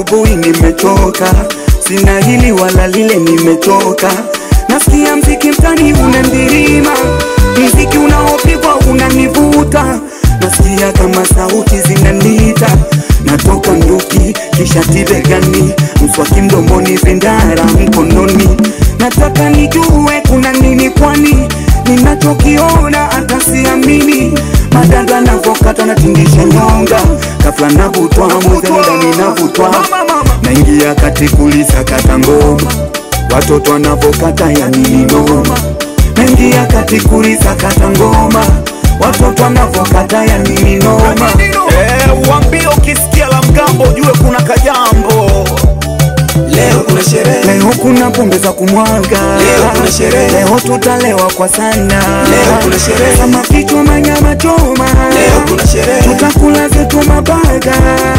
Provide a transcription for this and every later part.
asubuhi nimechoka, sina hili wala lile, nimechoka. Nasikia mziki mtani unandirima, mziki unaopigwa unanivuta, nasikia kama sauti zinanita, natoka nduki kisha tibegani, mswaki mdomoni, vindara mkononi, nataka nijue kuna nini, kwani ninachokiona hata siamini. Madada navokata natingisha nyonga, kafla navutwa mwezelendani navutwa, naingia kati kulisa kata ngoma, watoto wanavokata ya nini noma, naingia kati kulisa kata ngoma, watoto wanavokata ya nini noma. Eh, uambie ukisikia la mgambo ujue kuna kajambo. Leo kuna sherehe, Leo kuna pombe za kumwaga, Leo kuna sherehe. leo tutalewa kwa sana, Leo kuna sherehe. kama kichwa manyama choma, leo kuna sherehe, tutakula zetu mabaga.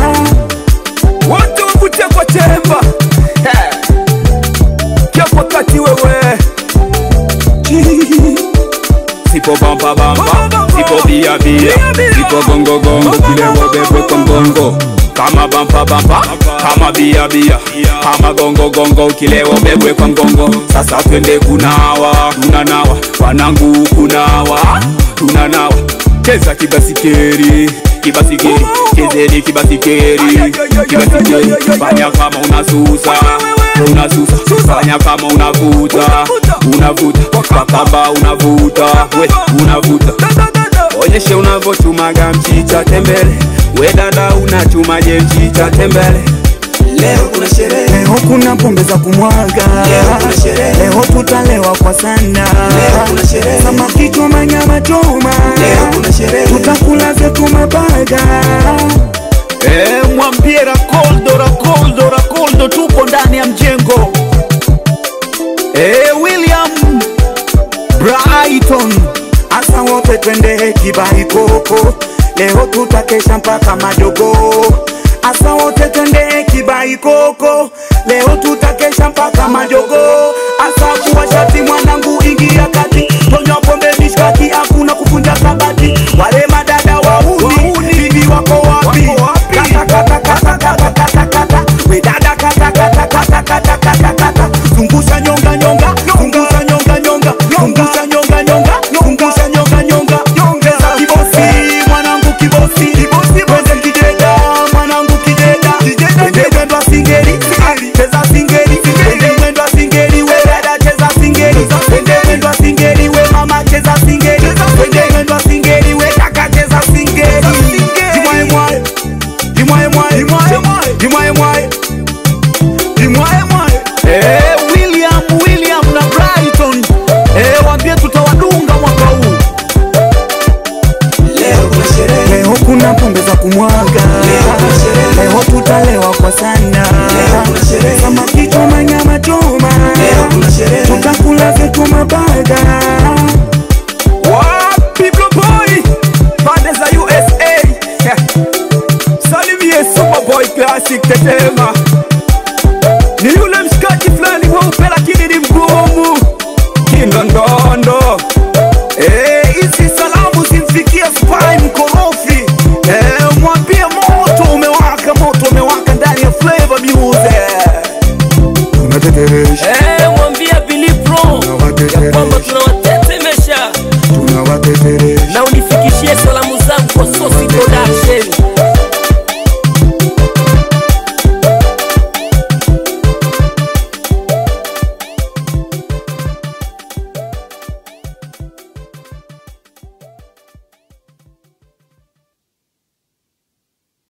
Wote wavute kwa chemba. Eh. Kiapo kati wewe. Sipo bamba bamba, sipo bia bia, sipo gongo gongo, kilewa bebwe kwa mgongo. Kama bamba bamba, kama bia bia, kama gongo gongo, kilewa bebwe kwa mgongo. Sasa twende kunawa, tunanawa, wanangu kunawa, tunanawa. Cheza kibasikeri, kibasikeri, chezeni kibasikeri, kibasikeri. Fanya kama unasusa, unasusa, fanya kama unavuta, unavuta, kwa kamba unavuta, we unavuta. Onyeshe unavochumaga mchicha tembele, we dada unachumaje mchicha tembele. leo kuna sherehe, Leo kuna pombe za kumwaga, Leo kuna sherehe. leo tutalewa kwa sana, Leo kuna sherehe. kama kichwa manyama choma, leo kuna sherehe, tutakula zetu mabaga. Eh, mwambie Rakoldo, Rakoldo, Rakoldo, tupo ndani ya mjengo. Eh, William Brighton Asa wote twende kibai koko, leo tutakesha mpaka majogo. Asa wote twende kibai koko, leo tutakesha mpaka majogo. Asa kuwa shati mwanangu, ingia kati, tonywa pombe mishkaki, hakuna kufunja kabati. Wale madada wauni, bibi wako wapi? Kata kata kata kata kata kata, we dada kata kata kata kata kata kata, zungusha nyonga nyonga, zungusha nyonga nyonga, zungusha nyonga nyonga, zungusha nyonga nyonga, ongeza kibosi, mwanangu kibosi, kibosi mweze kideda, mwanangu kideda, twende mwendo singeri, cheza singeri, twende mwendo singeri, we dada cheza singeri, twende mwendo singeri, we mama cheza singeri, twende mwendo singeri, we kaka cheza singeri, jimwae mwae, jimwae mwae, jimwae mwae, jimwae mwae, jimwae mwae. Eh, William William na Brighton eh, waambie tutawadunga mwaka huu. leo kuna sherehe, Leo kuna pombe za kumwaga, Leo kuna sherehe. leo tutalewa kwa sana, Leo kuna sherehe. kama kichwa manyama choma, leo kuna sherehe, tutakula zetu mabaga. Wapi Blue Boy pande za USA salimie Superboy Classic Tetema, ni yule mshikaji fulani mweupe lakini ni mgumu kindondondo. Eh, hizi salamu zimfikie Spy mkorofi. Eh, mwambie moto umewaka, moto umewaka ndani ya Flavor Music. Tunateteresha, Eh, mwambia Billy Pro ya kwamba tunawatetemesha tunawateteresha